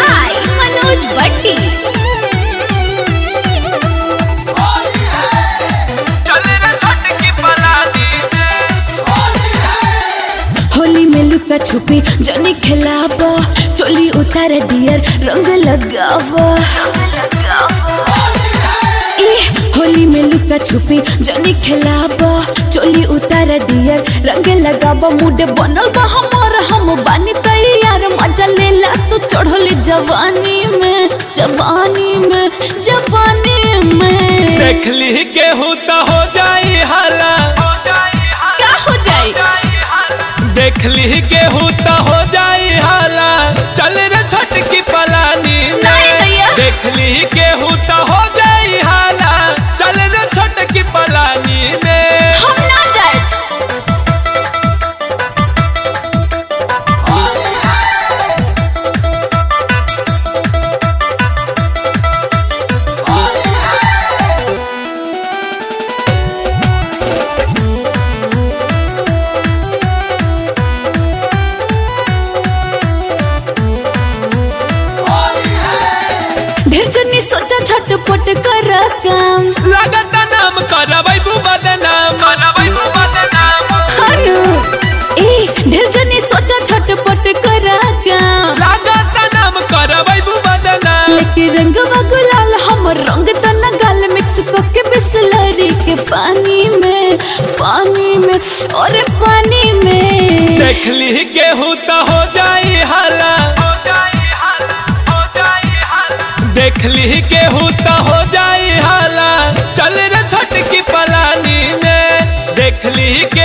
by Manoj Bhatti. चल रे छटकी पलानी में होली में लुका छुपी जनी खिलाब चोली उतार डियर रंग लगाव ए, होली में लुका छुपी जनी खिलाब चोली उतार डियर रंग लगाव मुड बनल बा हमर हम बानी तैयार मजा लेला तू चढ़ल जवानी में जवानी में जवानी में देख ली केहू तो हो जाई हाला हो जाई हाला का हो जाए जाई हाला देख ली केहू तो हो जाई हाला चल रे छटकी पलानी नहीं में दैया। देख ली केहू तो हो जाई हाला चल रे छटकी पलानी में हम ना जाए ढेर जनी सोचा झटपट कर काम लागत नाम करबै बदनाम करबै बदनाम हनु ए ढेर जनी सोचा झटपट कर काम लागत नाम करबै बदनाम लेके रंगवा गुलाल हमर रंग तना गाल मिक्स करके बिसलरी के पानी में पानी में और पानी में देख ली केहू तो हो जाई हाला हो जाई हाला हो जाई हाला देख ली केहू तो हो जाई हाला चल रे छटकी पलानी में देख ली के